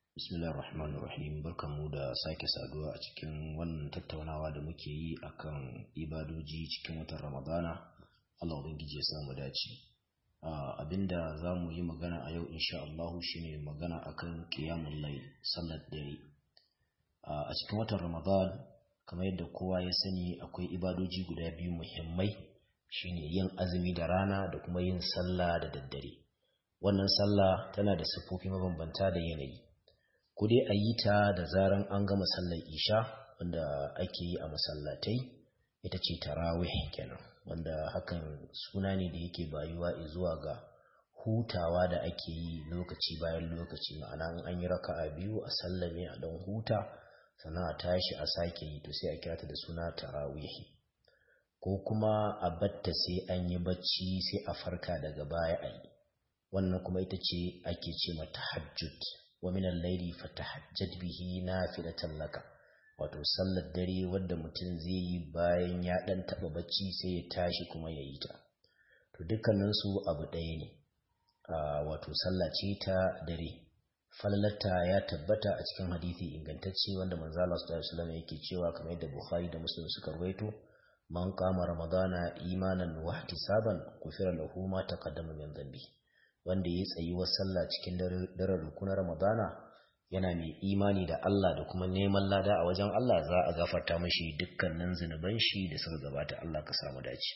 Bismillah ar-Rahman ar-Rahim barkanmu da sake saduwa a cikin wannan tattaunawa da muke yi akan ibadoji cikin watan Ramadana Allah ubangiji ya samu dace abinda za mu yi magana a yau insha Allah shine magana akan qiyamul layl sallar dare a cikin watan Ramadan kamar yadda kowa ya sani akwai ibadoji guda biyu muhimmai shine yin azumi da rana da kuma yin sallah da daddare wannan sallah tana da siffofi mabambanta da yanayi ko dai a yi ta da zaran an gama sallar isha wanda ake yi a masallatai ita ce tarawih kenan wanda hakan suna ne da yake bayuwa zuwa ga hutawa da ake yi lokaci bayan lokaci ma'ana an yi raka'a biyu a sallame a don huta sannan a tashi a sake yi to sai a kira ta da suna tarawihi ko kuma a batta sai an yi bacci sai a farka daga baya a yi wannan kuma ita ce ake ce mata hajjud wa minan laili fatahajjad bihi nafilatan laka wato sallar dare wadda mutum zai yi bayan ya dan taba bacci sai ya tashi kuma ya yi ta to dukkanin su abu ɗaya ne wato sallah ce ta dare falalata ya tabbata a cikin hadisi ingantacce wanda manzo Allah sallallahu alaihi wasallam yake cewa kamar yadda Bukhari da Muslim suka rawaito man qama ramadana imanan wa ihtisaban kufira lahu ma taqaddama min dhanbi wanda ya tsayi wa sallah cikin daren rukunar ramadana yana mai imani da Allah da kuma neman lada a wajen Allah za a gafarta mashi dukkanin zunuban shi da suka gabata Allah ka samu dace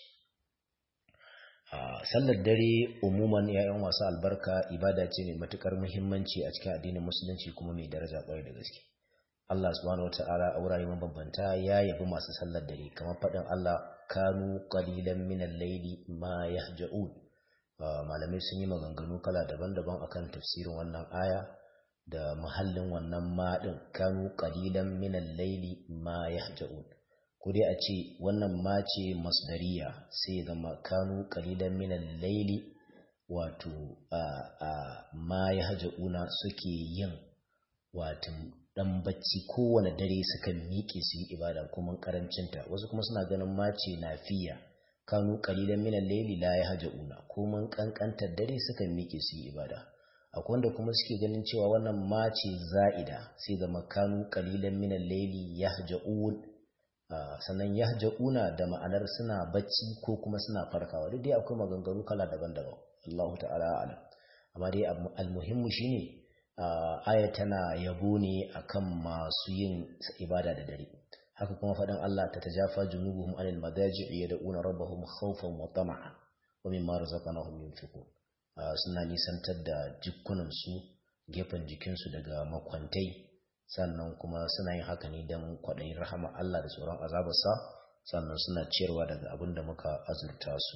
sallar dare umuman yayan wasu albarka ibada ce mai matukar muhimmanci a cikin addinin musulunci kuma mai daraja kwarai da gaske Allah subhanahu wataala a wurare mabambanta ya yabi masu sallar dare kamar faɗin Allah kanu qalilan minal layli ma yahja'un malamai sun yi maganganu kala daban-daban akan tafsirin wannan aya da mahallin wannan maɗin kanu qalilan minal layli ma yahja'un ko dai a ce wannan ma ce masdariya sai zama kanu qalilan minal layli wato a a ma yahja'una suke yin wato dan bacci kowane dare sukan miƙe su yi ibada kuma karancinta wasu kuma suna ganin ma ce nafiya kanu qalilan min al-layli la yahjauna ko mun kankantar dare suka miƙe su yi ibada akwai wanda kuma suke ganin cewa wannan mace za'ida sai ga makanu qalilan min al-layli yahjaun sannan yahjauna da ma'anar suna bacci ko kuma suna farkawa duk dai akwai maganganu kala daban-daban Allahu ta'ala a'lam amma dai al-muhimmu shine aya tana yabo ne akan masu yin ibada da dare haka kuma faɗin Allah ta tajafa junubuhum anil madaji'i yad'una rabbahum khawfan wa tama'a wa mimma razaqnahum yunfiqun suna nisantar da jikunan su gefen jikin su daga makwantai sannan kuma suna yin haka ne dan kwaɗayin rahama Allah da tsoron azabarsa sannan suna ciyarwa daga abin da muka azurta su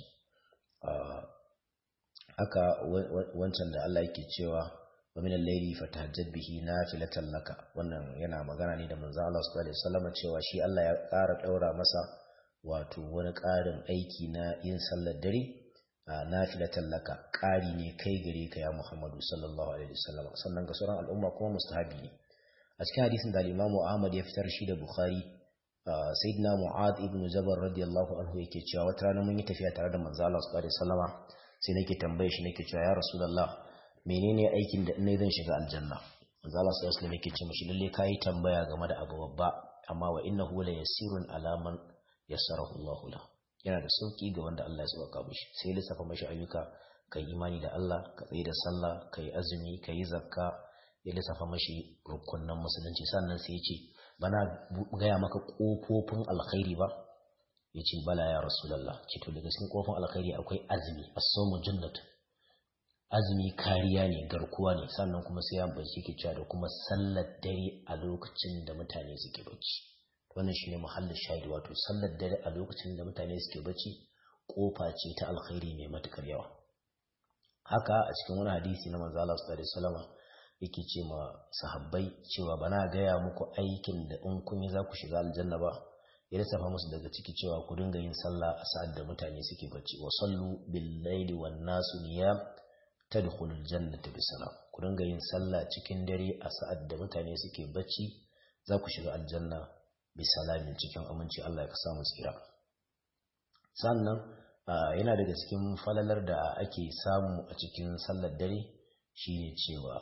haka wancan da Allah yake cewa wa min al-layli fatahajjad bihi nafilatan laka wannan yana magana ne da manzo Allah sallallahu alaihi wasallam cewa shi Allah ya ƙara daura masa wato wani ƙarin aiki na yin sallar dare nafilatan laka ƙari ne kai gare ka ya Muhammadu sallallahu alaihi wasallam sannan ga sauran al'umma kuma mustahabi ne a cikin hadisin da Imam Ahmad ya fitar shi da Bukhari sayyidina Mu'adh ibn Jabal radiyallahu anhu yake cewa wata rana mun yi tafiya tare da manzo Allah sallallahu alaihi wasallama sai nake tambaye shi nake cewa ya Rasulullah menene aikin da ina zan shiga aljanna manzo Allah sallallahu alaihi wasallam yake ce mishi lalle kai tambaya game da abu babba amma wa innahu la yasirun alaman yassarahu Allah la yana da sauki ga wanda Allah ya sauka mishi sai lissafa mishi ayyuka kai imani da Allah ka tsaye da sallah kai azumi kai zakka ya lissafa mishi rukunnan musulunci sannan sai ya ce bana gaya maka kofofin alkhairi ba ya ce bala ya rasulallah ce to daga cikin kofin alkhairi akwai azumi as-sawmu jannatu azumi kariya ne garkuwa ne sannan kuma sai ya bace ke cewa da kuma sallar dare a lokacin da mutane suke bacci wannan shine muhallin shahidi wato sallar dare a lokacin da mutane suke bacci kofa ce ta alkhairi mai matukar yawa haka a cikin wani hadisi na manzo Allah sallallahu alaihi wasallam yake ce ma sahabbai cewa bana gaya muku aikin da in kun yi za ku shiga aljanna ba ya lissafa musu daga ciki cewa ku dinga yin sallah a sa'ad da mutane suke bacci wa sallu bil laili wan nasu niyam tadkhulul jannata bisalam ku dinga yin sallah cikin dare a sa'ad da mutane suke bacci za ku shiga aljanna bisalamin cikin aminci Allah ya samu tsira sannan yana daga cikin falalar da ake samu a cikin sallar dare shine cewa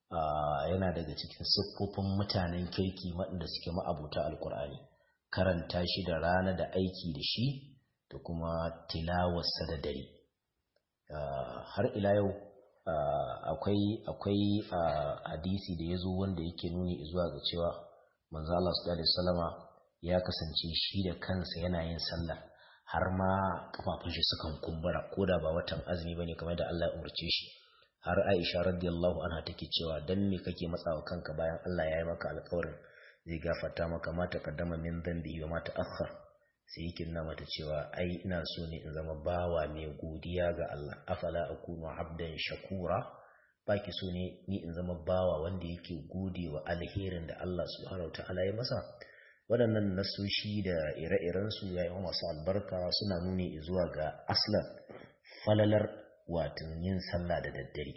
yana daga cikin siffofin mutanen kirki waɗanda suke ma'abuta alkur'ani karanta shi da rana da aiki da shi da kuma tilawarsa da dare har ila yau akwai akwai hadisi da ya zo wanda yake nuni zuwa ga cewa manzo Allah sallallahu alaihi wasallama ya kasance shi da kansa yana yin sallah har ma kafafun shi sukan kumbura koda ba watan azumi bane kamar da Allah ya umarce shi har Aisha radiyallahu anha take cewa dan me kake matsawa kanka bayan Allah ya yi maka alƙawarin zai gafarta maka ma taqaddama min dhanbi wa ma ta'akhkhar sai yake nuna mata cewa ai ina so ne in zama bawa mai godiya ga Allah afala akunu abdan shakura baki so ne ni in zama bawa wanda yake gode wa alherin da Allah subhanahu ta'ala ya masa waɗannan nasoshi da ire-irensu ya yi masu albarka suna nuni zuwa ga aslan falalar watan yin sallah da daddare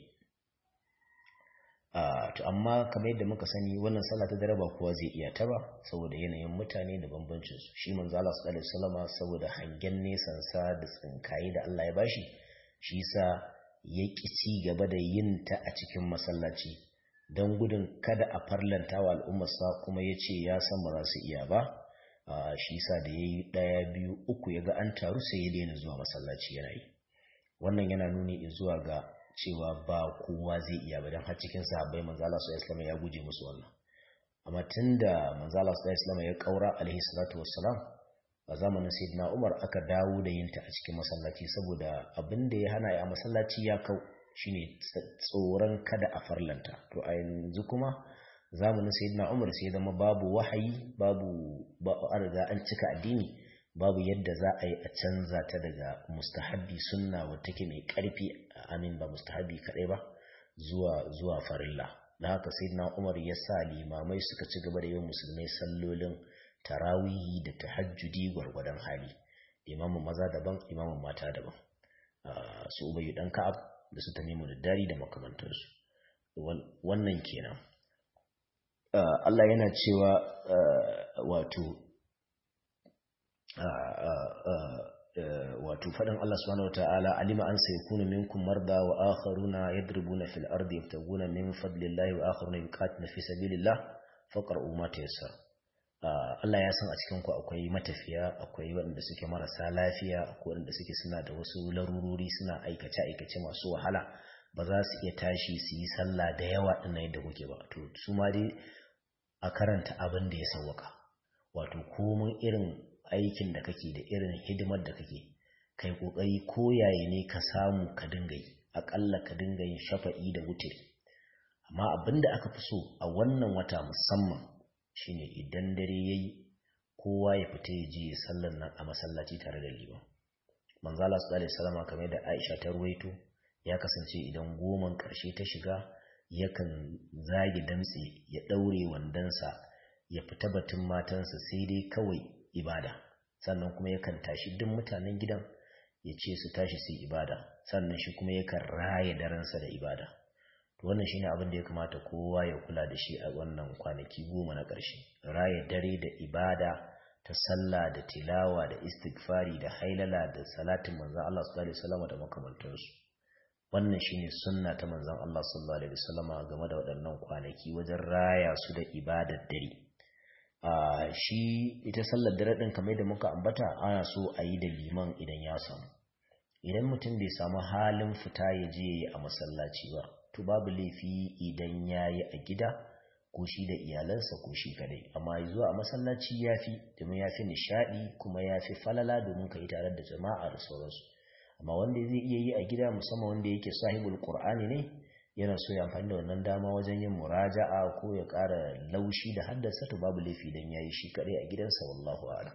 to amma kamar yadda muka sani wannan sallah ta dare ba kowa zai iya ta ba saboda yanayin mutane da bambancin su shi manzo Allah sallallahu alaihi wasallam saboda hangen nesan sa da tsinkaye da Allah ya bashi shi yasa ya ki ci gaba da yin ta a cikin masallaci don gudun kada a farlanta wa al'ummarsa kuma ya ce ya san ba za su iya ba shi yasa da ya yi ɗaya biyu uku ya ga an taru sai ya daina zuwa masallaci yana yi wannan yana nuni zuwa ga cewa ba kowa zai iya ba don har cikin sahabbai manzo Allah sallallahu ya guje musu wannan amma tunda manzo Allah sallallahu ya kaura alaihi salatu wassalam a zamanin sayyidina Umar aka dawo da yinta a cikin masallaci saboda abin da ya hana ya masallaci ya kau shine tsoron kada a farlanta to a yanzu kuma zamanin sayyidina Umar sai zama babu wahayi babu ba an riga an cika addini babu yadda za a yi a canza ta daga mustahabbi sunna wadda take mai karfi amin ba mustahabbi kadai ba zuwa zuwa farilla da haka sayyidina Umar ya sa limamai suka ci gaba da yin musulmai sallolin tarawihi da tahajjudi gwargwadon hali imamin maza daban imamin mata daban su ubayyu dan ka'ab da su tamimu da dari da makamantansu wannan kenan Allah yana cewa wato wato faɗin Allah subhanahu wataala alima an sayakunu minkum marda wa akharuna yadribuna fil ardi yabtaguna min fadlillahi wa akharuna yuqatiluna fi sabilillah faqra'u ma tayassara Allah ya san a cikin ku akwai matafiya akwai waɗanda suke marasa lafiya akwai waɗanda suke suna da wasu larurori suna aikace aikace masu wahala ba za su iya tashi su yi sallah da yawa ɗin yadda kuke ba to su ma dai a karanta abin da ya sauwaka wato komin irin aikin da kake da irin hidimar da kake kai kokari ko yayi ne ka samu ka dinga yi akalla ka dinga yin shafa'i da wutiri amma abin da aka fi so a wannan wata musamman shine idan dare yayi kowa ya fita ya je sallar nan a masallaci tare da liman manzo Allah sallallahu alaihi wasallam kamar da Aisha ta ruwaito ya kasance idan goman karshe ta shiga yakan zage damtse ya daure wandansa ya fita batun matansa sai dai kawai ibada sannan kuma yakan tashi duk mutanen gidan ya ce su tashi su ibada sannan shi kuma yakan raya daransa da ibada to wannan shine abin da ya kamata kowa ya kula da shi a wannan kwanaki goma na ƙarshe raya dare da ibada ta sallah da tilawa da istighfari da hailala da salatin manzon Allah sallallahu alaihi wasallam da makamantansu wannan shine sunna ta manzon Allah sallallahu alaihi wasallam game da waɗannan kwanaki wajen raya su da ibadar dare Uh, shi ita sallar dare ɗin kamar da muka ambata ana so a yi da liman idan ya samu idan mutum bai samu halin fita ya je a masallaci ba to babu laifi idan ya yi a gida ko shi da iyalansa ko shi kadai amma zuwa a masallaci ya fi domin ya fi nishaɗi kuma ya fi falala domin ka yi tare da jama'a da sauransu amma wanda zai iya yi a gida musamman wanda yake sahibul qur'ani ne yana so ya amfani da wannan dama wajen yin muraja'a ko ya ƙara laushi da haddasa to babu laifi dan yayi shi kadai a gidansa wallahu a'lam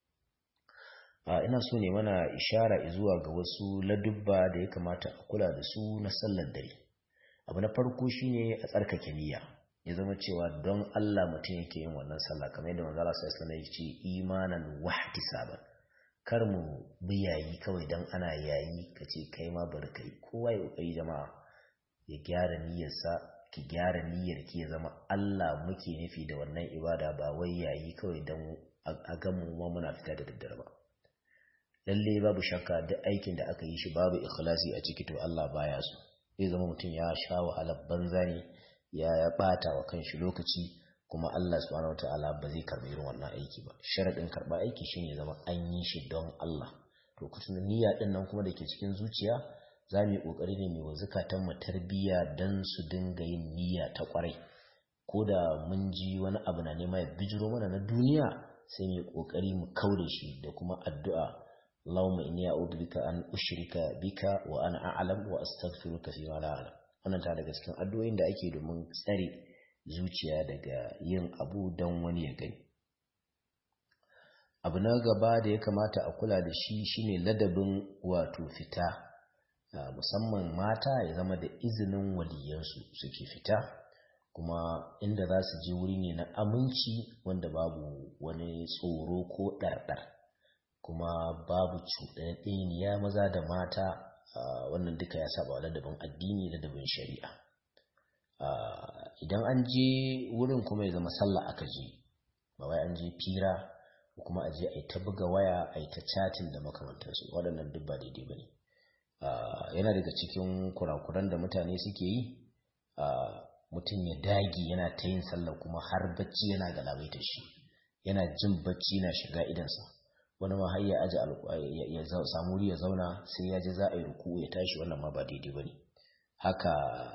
ina so ne mana ishara zuwa ga wasu ladubba da ya kamata a kula da su na sallar dare abu na farko shine a tsarkake niyya ya zama cewa don Allah mutum yake yin wannan sallah kamar yadda manzo Allah sallallahu alaihi wasallam ya ce imanan wahtisaban kar mu bi yayi kawai dan ana yayi kace kai ma bari kai kowa ya kokari jama'a ya gyara niyyarsa ki gyara niyyar ki ya zama Allah muke nufi da wannan ibada ba wai yayi kawai dan a ga mu ma muna fita da daddare ba lalle babu shakka duk aikin da aka yi shi babu ikhlasi a ciki to Allah baya so zai zama mutum ya sha wahalar banza ne ya bata wa kanshi lokaci kuma Allah subhanahu wataala ba zai karbi irin wannan aiki ba sharadin karba aiki shine zama an yi shi don Allah to kusan niyya din nan kuma dake cikin zuciya za mu yi kokari ne mu zukatan mu tarbiyya dan su dinga yin niyya ta kwarai ko da mun ji wani abu na nema ya bijiro mana na duniya sai mu yi kokari mu kaure shi da kuma addu'a Allahumma inni a'udhu bika an ushrika bika wa ana a'lam wa astaghfiruka fi ma la a'lam wannan ta daga cikin addu'o'in da ake domin tsare zuciya daga yin abu don wani ya gani abu na gaba da ya kamata a kula da shi shine ladabin wato fita musamman mata ya zama da izinin waliyansu suke fita kuma inda za su je wuri ne na aminci wanda babu wani tsoro ko ɗarɗar kuma babu cuɗaɗɗeniya maza da mata wannan duka ya saba ladabin addini ladabin shari'a idan an je wurin kuma ya zama sallah aka je ba wai an je fira ko kuma a je a yi ta buga waya a yi ta chatin da makamantarsu waɗannan duk ba daidai ba ne yana daga cikin kurakuran da mutane suke yi mutum ya dagi yana ta yin sallah kuma har bacci yana galabaita shi yana jin bacci na shiga idansa wani ma har ya aji ya samu wuri ya zauna sai ya ji za a yi ruku ya tashi wannan ma ba daidai ba ne haka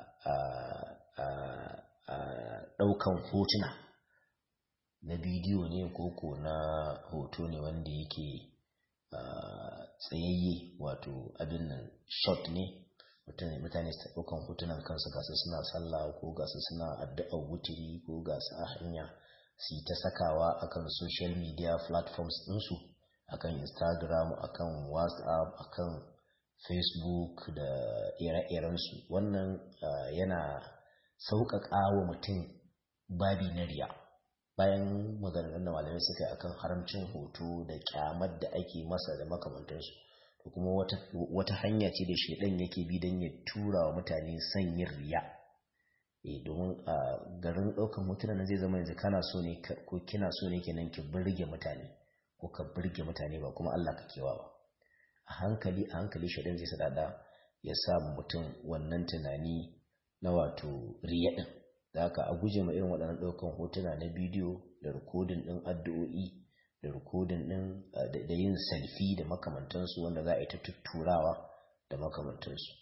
ɗaukan hotuna na bidiyo ne koko na hoto ne wanda yake tsayayye wato abin nan shot ne mutane su ɗaukan hotunan kansu gasu suna sallah ko gasu suna addu'ar wutiri ko gasu a hanya su ta sakawa akan social media platforms ɗinsu akan instagram akan whatsapp akan facebook da ire-irensu wannan yana sauƙaƙa wa mutum babi na riya bayan maganganun da malamai suka yi akan haramcin hoto da kyamar da ake masa da makamantarsu to kuma wata, wata hanya ce da shaidan yake bi don ya tura wa mutane son yin riya e domin a garin ɗaukan hotuna na zai zama yanzu kana so ne ko kina so ne kenan ki burge mutane ko ka burge mutane ba kuma Allah ka kewa ba a hankali a hankali shaidan zai sadada ya sa mutum wannan tunani na wato riya din da haka a guje ma irin waɗannan ɗaukan hotuna na bidiyo da rikodin ɗin addu'o'i da rikodin ɗin da yin selfie da makamantansu wanda za a yi ta tutturawa da makamantansu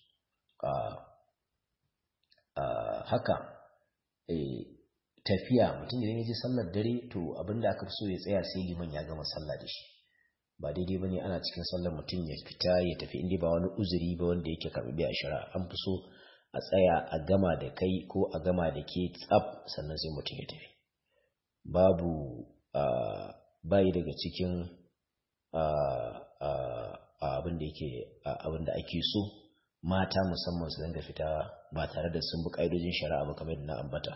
haka tafiya mutum idan ya ji sallar dare to abinda aka fi so ya tsaya sai liman ya gama sallah da shi ba daidai ba ne ana cikin sallar mutum ya fita ya tafi inda ba wani uzuri ba wanda yake karɓi a shara an fi so a tsaya a gama da kai ko a gama da ke tsab sannan sai mutum ya tafi babu bayi daga cikin abin da yake abin da ake so mata musamman su dinga fita ba tare da sun bi ƙa'idojin shari'a ba kamar na ambata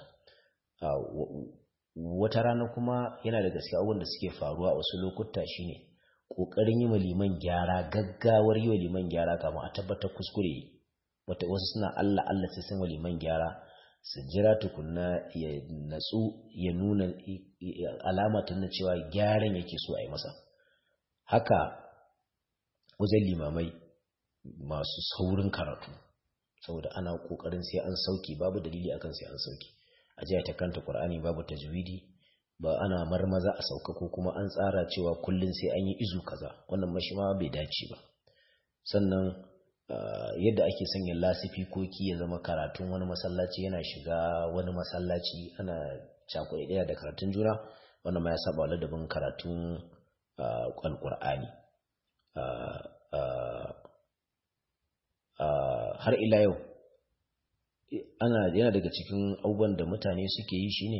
wata rana kuma yana da gaske abubuwan da suke faruwa a wasu lokuta shine ƙoƙarin yi wa liman gyara gaggawar yi wa liman gyara kama a tabbatar kuskure wata wasu suna Allah Allah sai sun wa liman gyara su jira tukunna ya natsu ya nuna alama ta na cewa gyaran yake so a yi masa haka wajen limamai masu saurin karatu saboda ana kokarin sai an sauki babu dalili akan sai an sauki a jiya ta kanta qur'ani babu tajwidi ba ana marmaza a sauka ko kuma an tsara cewa kullun sai an yi izu kaza wannan mashi ma bai dace ba sannan yadda ake sanya lasifikoki ya zama karatun wani masallaci yana shiga wani masallaci ana cakuɗe ɗaya da karatun juna wannan ma ya saba ladabin karatun alƙur'ani har ila yau ana yana daga cikin abubuwan da mutane suke yi shine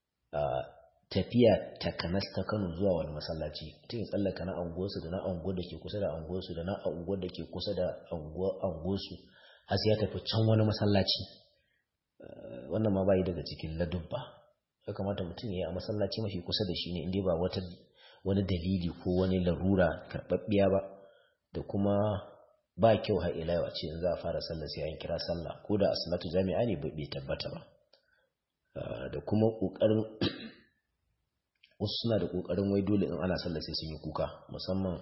tafiya takanas ta Kano zuwa wani masallaci mutum ya tsallaka na anguwarsu da na anguwar da ke kusa da anguwarsu da na anguwar da ke kusa da anguwarsu har sai ya tafi can wani masallaci wannan ma bayi daga cikin ladubba ya kamata mutum ya yi a masallaci mafi kusa da shi ne inda ba wata wani dalili ko wani larura karɓaɓɓiya ba da kuma ba kyau har ila yau a ce za a fara sallah sai an kira sallah ko da asalatu jami'a ne bai tabbata ba da kuma ƙoƙarin wasu suna da ƙoƙarin wai dole in ana sallah sai sun yi kuka musamman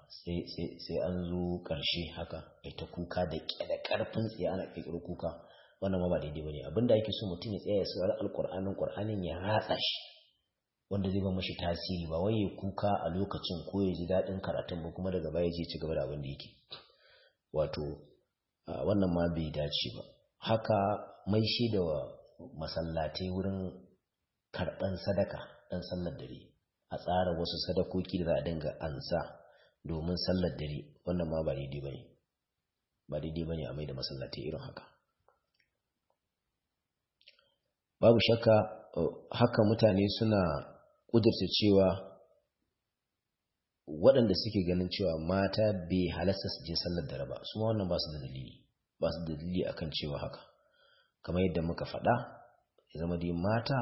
sai an zo ƙarshe haka ai ta kuka da ƙarfin tsaye ana ƙirƙiro kuka wannan ma ba daidai bane abinda ake so mutum ya tsaya ya saurari alqur'anin qur'anin ya ratsa shi wanda zai ba mashi tasiri ba wai ya kuka a lokacin ko ya ji daɗin karatun ba kuma daga baya je ci gaba da abin da yake wato wannan ma bai dace ba haka mai shi da masallatai wurin karɓan sadaka ɗan sallar dare a tsara wasu sadakoki da za a dinga ansa domin sallar dare wannan ma ba daidai bane ba daidai bane a mai da masallatai irin haka babu shakka haka mutane suna ƙudurta cewa waɗanda suke ganin cewa mata bai halasta su je sallar dare ba su wannan ba su da dalili ba su da dalili akan cewa haka kamar yadda muka faɗa ya zama dai mata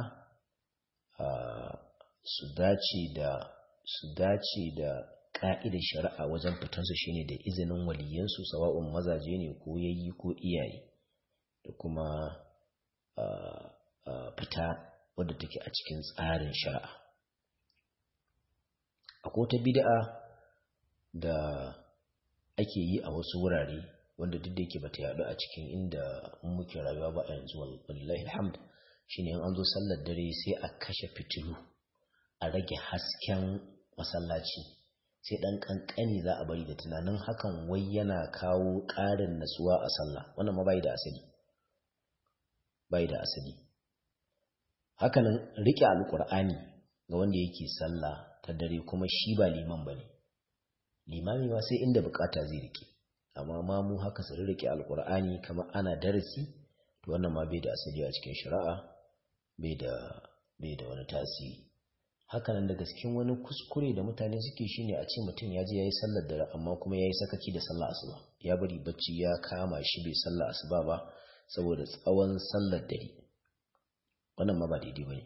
su dace da su dace da ƙa'idar shari'a wajen fitansu shine da izinin waliyansu sawa'un mazaje ne ko yayi ko iyaye da kuma fita wadda take a cikin tsarin shari'a akwai ta bid'a da ake yi a wasu wurare wanda duk da yake bata yaɗu a cikin inda muke rayuwa ba a yanzu wallahi alhamd shine in an zo sallar dare sai a kashe fitilu a rage hasken masallaci sai dan kankani za a bari da tunanin hakan wai yana kawo ƙarin natsuwa a sallah wannan ma bai da asali bai da asali hakanan rike alkur'ani ga wanda yake sallah ta dare kuma shi ba liman bane limami ma sai inda bukata zai rike amma ma mu haka su rike alkur'ani kamar ana darasi to wannan ma bai da asali a cikin shari'a bai da bai da wani tasiri hakanan daga cikin wani kuskure da mutane suke shine a ce mutum ya je yayi sallar dare amma kuma yayi sakaci da sallar asuba ya bari bacci ya kama shi bai sallar asuba ba saboda tsawon sallar dare wannan ma ba daidai bane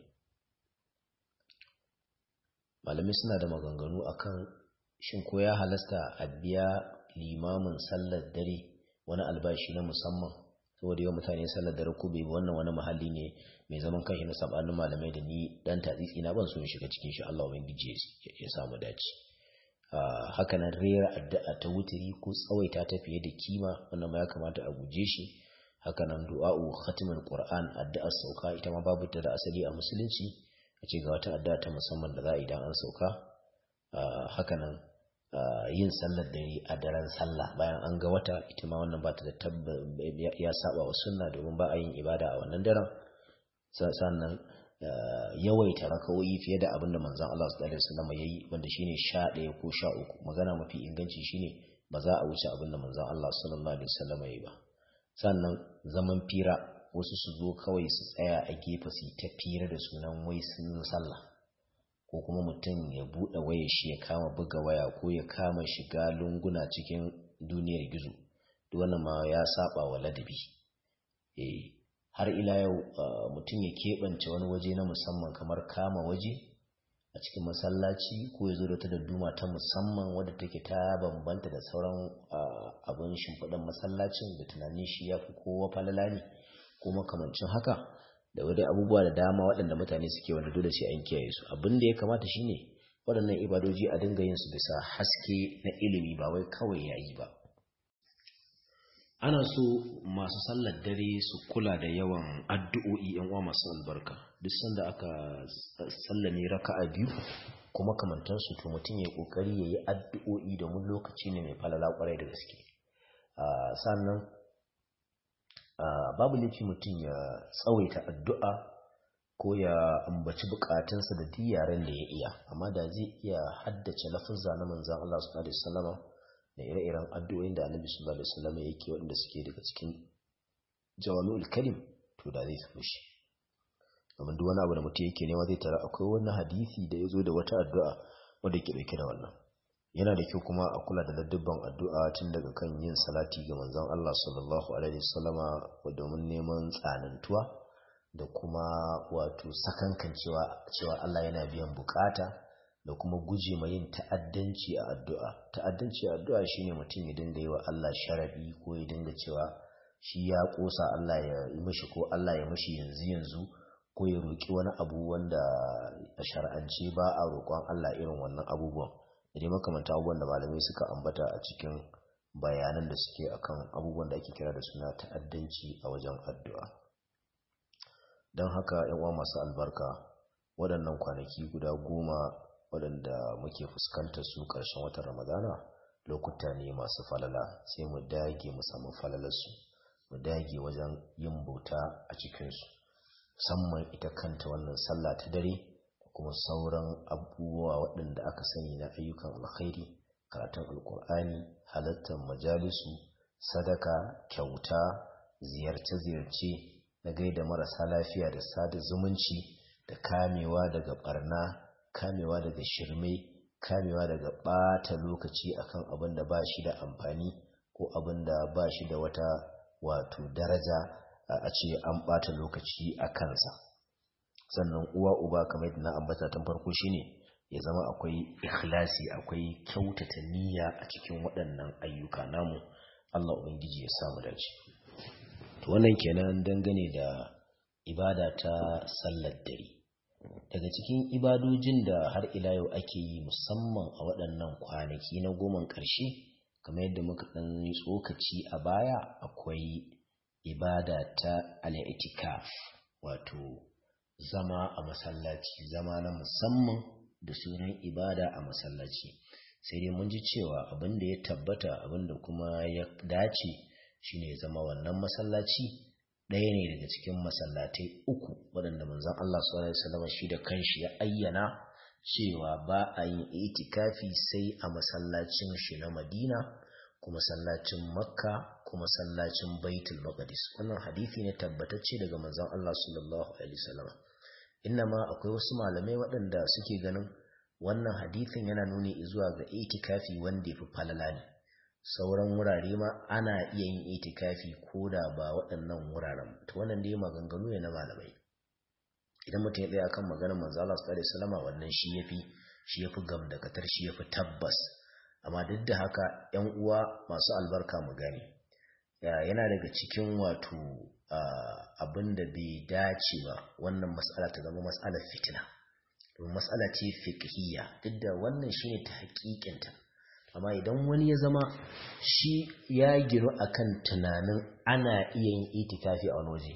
malamai suna da maganganu akan shin ko ya halasta a biya limamin sallar dare wani albashi na musamman saboda yawan mutane sallar dare ko bai wannan wani mahalli ne mai zaman kanshi na sabanin malamai da ni dan tatsitsi na ban so in shiga cikin shi Allah ubangiji ya samu dace haka nan rera addu'a ta wutiri ko tsawaita ta fiye da kima wannan ma ya kamata a guje shi haka nan du'a'u khatimul qur'an addu'ar sauka ita ma babu ta da asali a musulunci a ce ga wata addu'a ta musamman da za a idan an sauka haka nan yin sallar dare a daren sallah bayan an ga wata ita ma wannan ba ta da tabba ya saba wa sunna domin ba a yin ibada a wannan daren sannan yawaita raka'o'i fiye da abin da manzon Allah sallallahu alaihi wasallam yayi wanda shine 11 ko 13 magana mafi inganci shine ba za a wuce abin da manzon Allah sallallahu alaihi wasallam yayi ba sannan zaman fira wasu su zo kawai su tsaya a gefe su ta fira da sunan wai sun sallah ko kuma mutum ya buɗe waya shi ya kama buga waya ko ya kama shiga lunguna cikin duniyar gizo duk wannan ma ya saba wa ladabi eh har ila yau mutum ya keɓance wani waje na musamman kamar kama waje a cikin masallaci ko ya zo da ta da duma ta musamman wadda take ta bambanta da sauran abin shimfiɗan masallacin da tunanin shi ya fi kowa falala ne ko makamancin haka da wadai abubuwa da dama waɗanda mutane suke wanda dole sai an kiyaye su abin da ya kamata shine waɗannan ibadoji a dinga yin su bisa haske na ilimi ba wai kawai yayi ba ana so masu sallar dare su kula da yawan addu'o'i yan uwa masu albarka duk sanda aka sallame raka'a biyu kuma kamantar su to mutum ya kokari yayi addu'o'i domin lokaci ne mai falala kwarai da gaske sannan babu laifi mutum ya tsawaita addu'a ko ya ambaci bukatunsa da duk yaren da ya iya amma da zai iya haddace lafazza na manzon Allah sallallahu alaihi wasallam da ire-iren addu'o'in da Annabi sallallahu alaihi wasallam yake wanda suke daga cikin jawami'ul kalim to da zai samu shi amma duk wani abu da mutum yake nema zai tara akwai wani hadisi da ya zo da wata addu'a wanda ke dauke da wannan yana da kyau kuma a kula da ladubban addu'a tun daga kan yin salati ga manzon Allah sallallahu alaihi wasallama domin neman tsanantuwa da kuma wato sakankan cewa cewa Allah yana biyan bukata da kuma guje ma yin ta'addanci a addu'a ta'addanci a addu'a shine mutum ya dinga yi wa Allah sharadi ko ya dinga cewa shi ya kosa Allah ya yi mishi ko Allah ya mishi yanzu yanzu ko ya roki wani abu wanda a shar'ance ba a roƙon Allah irin wannan abubuwan da dai makamanta abubuwan da malamai suka ambata a cikin bayanan da suke akan abubuwan da ake kira da suna ta'addanci a wajen addu'a don haka uwa masu albarka waɗannan kwanaki guda goma waɗanda muke fuskantar su ƙarshen watan ramadana lokuta ne masu falala sai mu dage mu samu falalarsu mu dage wajen yin bauta a cikinsu musamman ita kanta wannan sallah ta dare da kuma sauran abubuwa waɗanda aka sani na ayyukan alkhairi karatun alkur'ani halartar majalisu sadaka kyauta ziyarce-ziyarce na gaida marasa lafiya da sada zumunci da kamewa daga barna kamewa daga shirme kamewa daga ɓata lokaci akan abin da ba shi da amfani ko abin da ba shi da wata wato daraja a ce an ɓata lokaci a kansa sannan uwa uba kamar yadda na ambata tun farko shine ya zama akwai ikhlasi akwai kyautata niyya a cikin waɗannan ayyuka namu Allah ubangiji ya samu dace to wannan kenan dangane da ibada ta sallar dare daga cikin ibadojin da har ila yau ake yi musamman a waɗannan kwanaki na goman ƙarshe kamar yadda muka ɗan yi tsokaci a baya akwai ibada ta al'itikaf wato zama a masallaci zama na musamman da sunan ibada a masallaci sai dai mun ji cewa abin da ya tabbata abin da kuma ya dace shine zama wannan masallaci ɗaya ne daga cikin masallatai uku waɗanda manzon Allah sallallahu alaihi wasallam shi da kanshi ya ayyana cewa ba a yin itikafi sai a masallacin shi na Madina kuma masallacin Makka kuma masallacin Baitul Maqdis wannan hadisi ne tabbatacce daga manzon Allah sallallahu alaihi wasallam ma akwai wasu malamai waɗanda suke ganin wannan hadisin yana nuni zuwa ga itikafi wanda ya fi falala ne sauran wurare ma ana iya yin itikafi ko da ba waɗannan wuraren to wannan dai maganganu ne na malamai idan mutum ya tsaya kan maganar manzo Allah sallallahu alaihi wasallam wannan shi yafi shi yafi gamdakatar shi yafi tabbas amma duk da haka ƴan uwa masu albarka mu gane yana daga cikin wato abin da bai dace ba wannan mas'ala ta zama mas'alar fitina domin mas'ala ce fiqhiyya duk da wannan shine ta haƙiƙinta amma idan wani ya zama shi ya giru akan tunanin ana iya yin itikafi a wani waje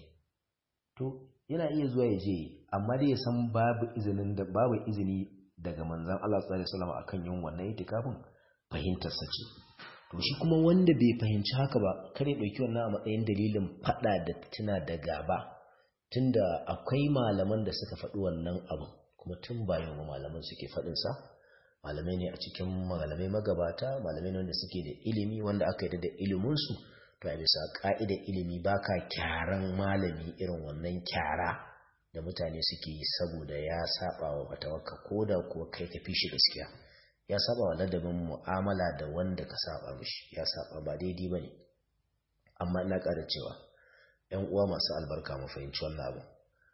to yana iya zuwa ya je amma dai ya san babu izinin da babu izini daga manzon Allah sallallahu alaihi wasallam akan yin wannan itikafin fahimtar sa ce to shi kuma wanda bai fahimci haka ba kare dauki wannan a matsayin dalilin fada da tuna da gaba tunda akwai malaman da suka faɗi wannan abu kuma tun bayan malaman suke faɗin sa malamai ne a cikin malamai magabata malamai ne wanda suke da ilimi wanda aka yi da iliminsu to a bisa ka'idar ilimi baka kyaran malami irin wannan kyara da mutane suke yi saboda ya saba wa fatawarka ko da kuwa kai ka fi shi gaskiya ya saba wa ladabin mu'amala da wanda ka saba mishi ya saba ba daidai bane amma ina ƙara cewa ƴan uwa masu albarka mu fahimci wannan abu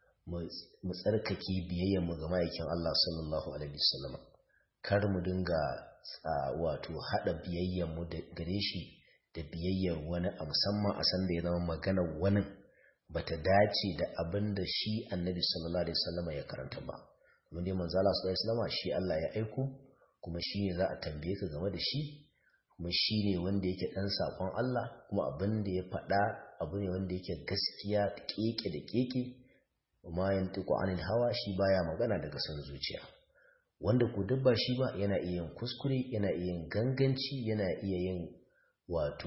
mu tsarkake biyayyar mu ga ma'aikin Allah sallallahu alaihi wasallam kar mu dinga wato haɗa biyayyarmu gare shi da biyayyar wani a musamman a san da ya zama maganar wani bata dace da abin da shi annabi sallallahu alaihi wasallam ya karanta ba kuma dai manzo Allah sallallahu alaihi wasallam shi Allah ya aiko kuma shi ne za a tambaye ka game da shi kuma shi ne wanda yake dan sakon Allah kuma abin da ya faɗa abu ne wanda yake gaskiya keke da keke kuma yantiqu anil hawa shi baya magana daga son zuciya wanda ko duk ba shi ba yana iya yin kuskure yana iya yin ganganci yana iya yin wato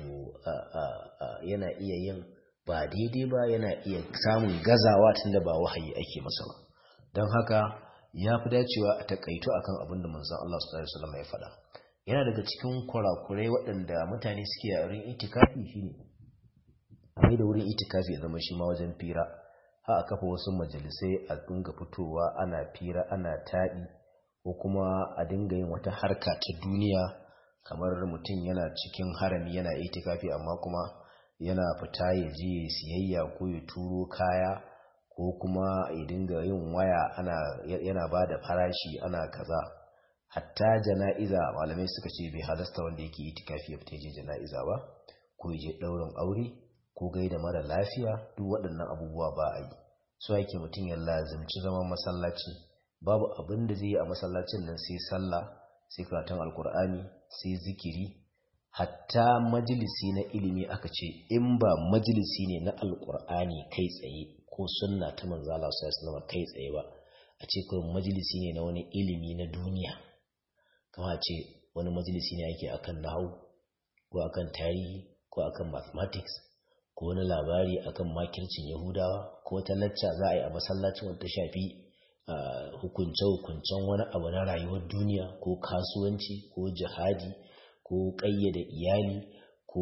yana iya yin ba daidai ba yana iya samun gazawa tunda ba wahayi ake masa ba don haka ya fi dacewa a takaito akan abin da manzon Allah sallallahu alaihi wasallam ya faɗa yana daga cikin kurakurai waɗanda mutane suke a wurin itikafi shine a mai da wurin itikafi ya zama shi ma wajen fira ha a kafa wasu majalisai a dinga fitowa ana fira ana taɗi ko kuma a dinga yin wata harka ta duniya kamar mutum yana cikin harami yana itikafi amma kuma yana fita ya je siyayya ko ya turo kaya ko kuma ya dinga yin waya ana yana ba da farashi ana kaza hatta jana'iza malamai suka ce bai halasta wanda yake itikafi ya fita je jana'iza ba ko ya je ɗaurin aure ko gaida mara lafiya duk waɗannan abubuwa ba a yi so yake mutum ya lazimci zaman masallaci babu abin da zai yi a masallacin nan sai sallah sai karatun alkur'ani sai zikiri hatta majalisi na ilimi aka ce in ba majalisi ne na alkur'ani kai tsaye ko sunna ta manzala sallallahu kai tsaye ba a ce kawai majalisi ne na wani ilimi na duniya kama ce wani majalisi ne ake akan nahu ko akan tarihi ko akan mathematics ko wani labari akan makircin yahudawa ko wata lacca za a yi a masallacin wata shafi hukunce-hukuncen wani abu na rayuwar duniya ko kasuwanci ko jihadi ko ƙayyade iyali ko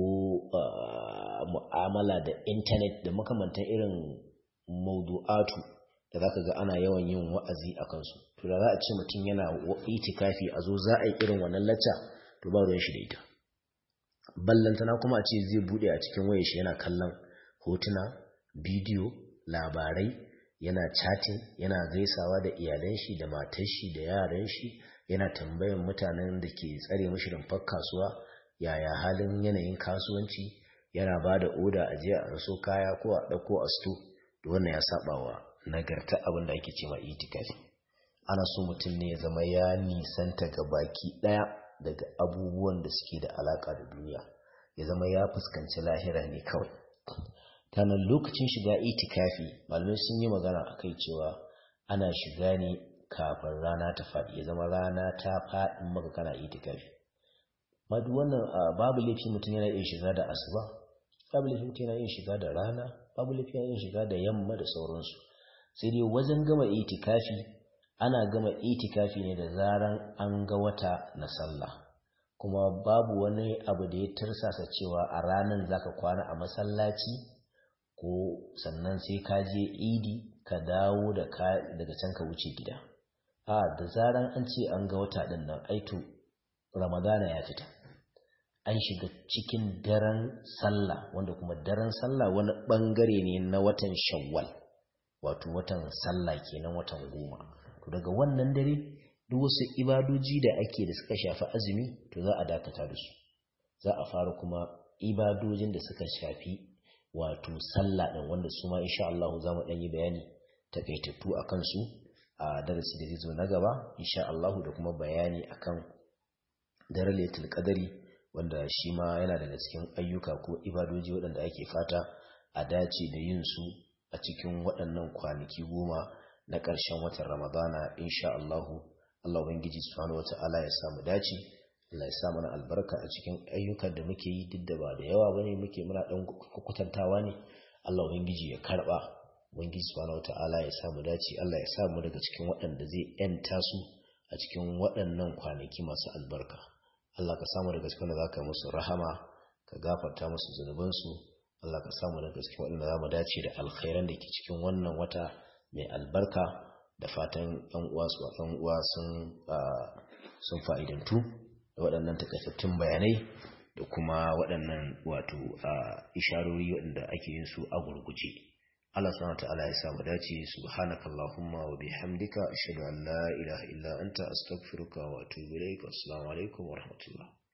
mu'amala da intanet da makamantan irin maudu'atu da za ka ga ana yawan yin wa'azi a kansu to da za a ce mutum yana itikafi a zo za a yi irin wannan lacca to ba ruwan shi da ita ballantana kuma a ce zai bude a cikin wayar shi yana kallon hotuna bidiyo labarai yana chatting yana gaisawa da iyalan shi da matar shi da yaran shi yana tambayan mutanen da ke tsare mashi rumfar kasuwa yaya halin yanayin kasuwanci yana ba da oda a jiya a raso kaya ko a ɗauko a sto da wannan ya saba wa nagarta abin da ake ce ma itikafi ana so mutum ne ya zama ya nisanta ga baki ɗaya daga abubuwan da suke da alaka da duniya ya zama ya fuskanci lahira ne kawai tanan lokacin shiga itikafi malamai sun yi magana a kai cewa ana shiga ne kafin rana ta faɗi ya zama rana ta faɗin maka kana itikafi ma duk wannan babu laifi mutum yana iya shiga da asuba babu laifi mutum yana iya shiga da rana babu laifi yana iya shiga da yamma da sauransu sai dai wajen gama itikafi ana gama itikafi ne da zaran an ga wata na sallah kuma babu wani abu da ya tarsasa cewa a ranar zaka kwana a masallaci ko sannan sai ka je idi ka dawo da daga can ka wuce gida a da zaran an ce an ga wata din nan aito ramadana ya fita an shiga cikin daren sallah wanda kuma daren sallah wani bangare ne na watan shawwal wato watan sallah kenan watan goma to daga wannan dare duk wasu ibadoji da ake da suka shafi azumi to za a dakata da su za a fara kuma ibadojin da suka shafi wato sallah din wanda su ma insha Allah za mu dan yi bayani takaitattu akan su a darasi da zai zo na gaba insha Allah da kuma bayani akan daren Lailatul Qadari wanda shi ma yana daga cikin ayyuka ko ibadoji waɗanda ake fata a dace da yin su a cikin waɗannan kwanaki goma na ƙarshen watan Ramadana insha Allah Allah Ubangiji subhanahu wata'ala ya samu dace Allah ya sa mana albarka a cikin ayyukan da muke yi duk da ba da yawa bane muke muna dan kukutantawa ne Allah Ubangiji ya karba Ubangiji subhanahu wata'ala ya samu dace Allah ya sa mu daga cikin waɗanda zai yanta su a cikin waɗannan kwanaki masu albarka Allah ka samu daga cikin da zaka musu rahama ka gafarta musu zunubansu Allah ka samu daga cikin waɗanda za mu dace da alkhairan da ke cikin wannan wata mai albarka da fatan yan uwa su yan uwa sun sun fa'idantu da waɗannan takaitattun bayanai da kuma waɗannan wato isharori waɗanda ake yin su a gurguje Allah subhanahu ta'ala ya samu dace subhanakallahumma wa bihamdika ashhadu an la ilaha illa anta astaghfiruka wa atubu ilaik assalamu alaikum wa rahmatullah